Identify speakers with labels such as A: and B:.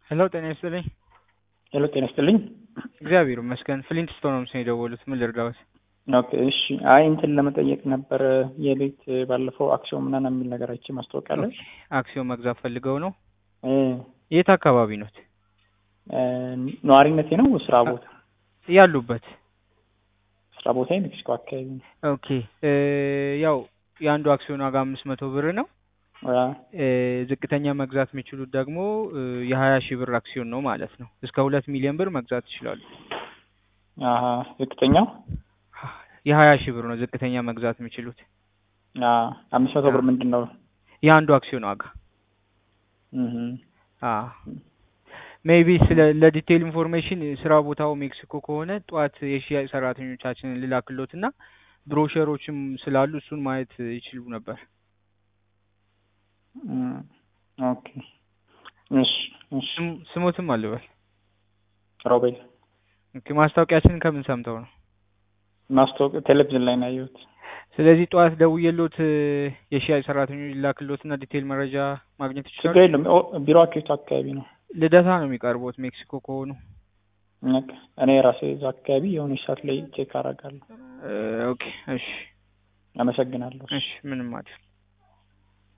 A: ሄሎ ጤና ይስጥልኝ።
B: ሄሎ ጤና ይስጥልኝ።
A: እግዚአብሔር ይመስገን። ፍሊንት ስቶን ነው ምስል የደወሉት። ምን ልርዳዎት?
B: ኦኬ እሺ። አይ እንትን ለመጠየቅ ነበር የቤት ባለፈው አክሲዮን ምናምን የሚል ነገር አይቼ ማስታወቂያ ላይ
A: አክሲዮን መግዛት ፈልገው ነው?
B: እ
A: የት አካባቢ ኖት?
B: እ ነዋሪነቴ ነው ስራ ቦታ
A: ያሉበት?
B: ስራ ቦታ ሜክሲኮ አካባቢ ነው።
A: ኦኬ እ ያው የአንዱ አክሲዮን ዋጋ አምስት መቶ ብር ነው።
B: አ
A: እ ዝቅተኛ መግዛት የሚችሉት ደግሞ እ የሀያ ሺህ ብር አክሲዮን ነው ማለት ነው። እስከ ሁለት ሚሊዮን ብር መግዛት ይችላሉ።
B: አሀ ዝቅተኛው
A: የሀያ ሺህ ብር ነው ዝቅተኛ መግዛት የሚችሉት
B: አ አምስት መቶ ብር ምንድን ነው?
A: የአንዱ አክሲዮን ዋጋ።
B: እህ
A: አ ሜይቢ ስለ ለዲቴይል ኢንፎርሜሽን ስራ ቦታው ሜክሲኮ ከሆነ ጠዋት የሽያጭ ሰራተኞቻችንን ልላክሎት እና ብሮሸሮችም ስላሉ እሱን ማየት ይችሉ ነበር።
B: እም ኦኬ እሺ እሺ
A: ስም- ስሞትም አልበል።
B: ሮቤል
A: ኦኬ ማስታወቂያችንን ከምን ሰምተው ነው?
B: ማስታወቂያ ቴሌቪዥን ላይ ነው ያየሁት።
A: ስለዚህ ጠዋት ደውዬሎት እ የሽያጭ ሰራተኞች ሊላክሎት እና ዲቴይል መረጃ ማግኘት ይችላሉ።
B: ችግር የለም። ኦ- ቢሮአችሁ የቱ አካባቢ ነው?
A: ልደታ ነው የሚቀርቡት ሜክሲኮ ከሆኑ።
B: በቃ እኔ ራሴ እዛ አካባቢ የሆነች ሰዓት ላይ ቼክ አደርጋለሁ።
A: እ ኦኬ እሺ
B: አመሰግናለሁ።
A: እሺ ምንም አይደል።